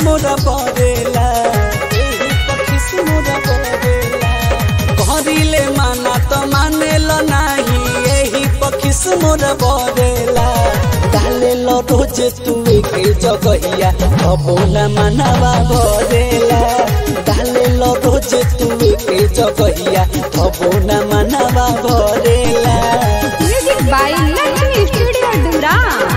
मोरा बरेला एही पखिस मोरा बरेला कहरिले माना त मानेल नाही एही पखिस मोरा बरेला डालेल रोज तू के जगहिया अबो न मानवा भरेला डालेल रोज तू के जगहिया अबो न मानवा भरेला music by Lakshmi studio Dumra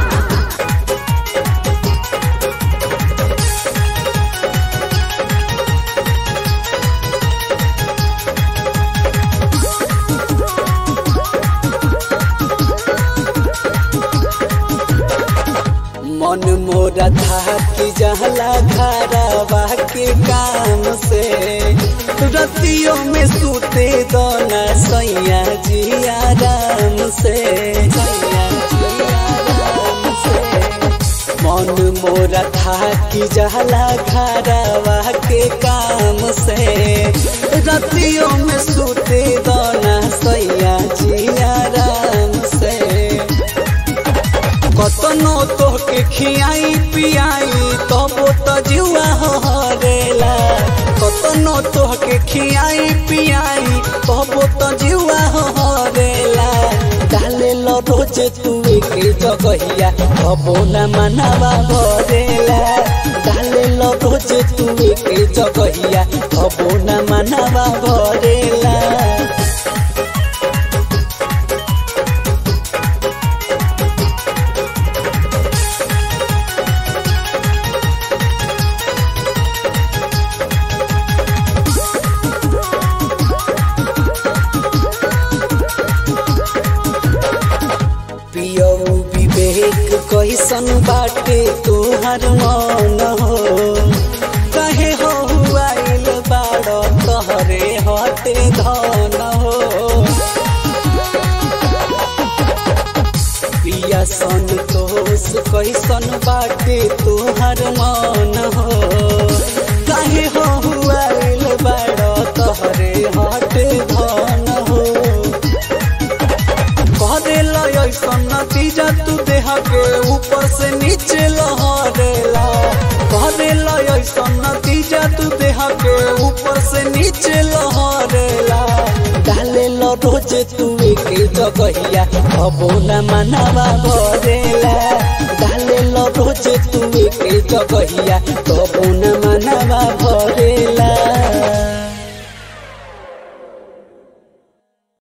मन मोरा था कि जहला घरवा के काम से रतियों में सूते दोना सैया जी आराम से सैया जी आराम से मन मोरा था कि जहला घरवा के काम से रतियों में सूते दोना सैया जी आराम से कतनो तोहके खियाई पियाई तबो त जुआ हरेला कतनो तोहके खियाई पियाई तबो त जुआ हरेला डाले लो रोज तू के जगहिया तबो न मनवा भरेला डाले लो रोज तू के जगहिया तबो न मनवा भरेला पियऊ विवेक कैसन बाटे तोहर मन हो कहे हो आइल बाड़ तहरे हटे धन हो पिया संतोष कैसन बाटे तोहर मन हो कहे हो आइल बाड़ तहरे हटे धन हो करेला ऐसा नतीजा तू देह के ऊपर से नीचे लहरेला करेला ऐसा नतीजा तू देह के ऊपर से नीचे लहरेला डालेला रोज तू के जगहिया अबो न मनवा भरेला डालेला रोज तू के जगहिया तबो न मनवा भरे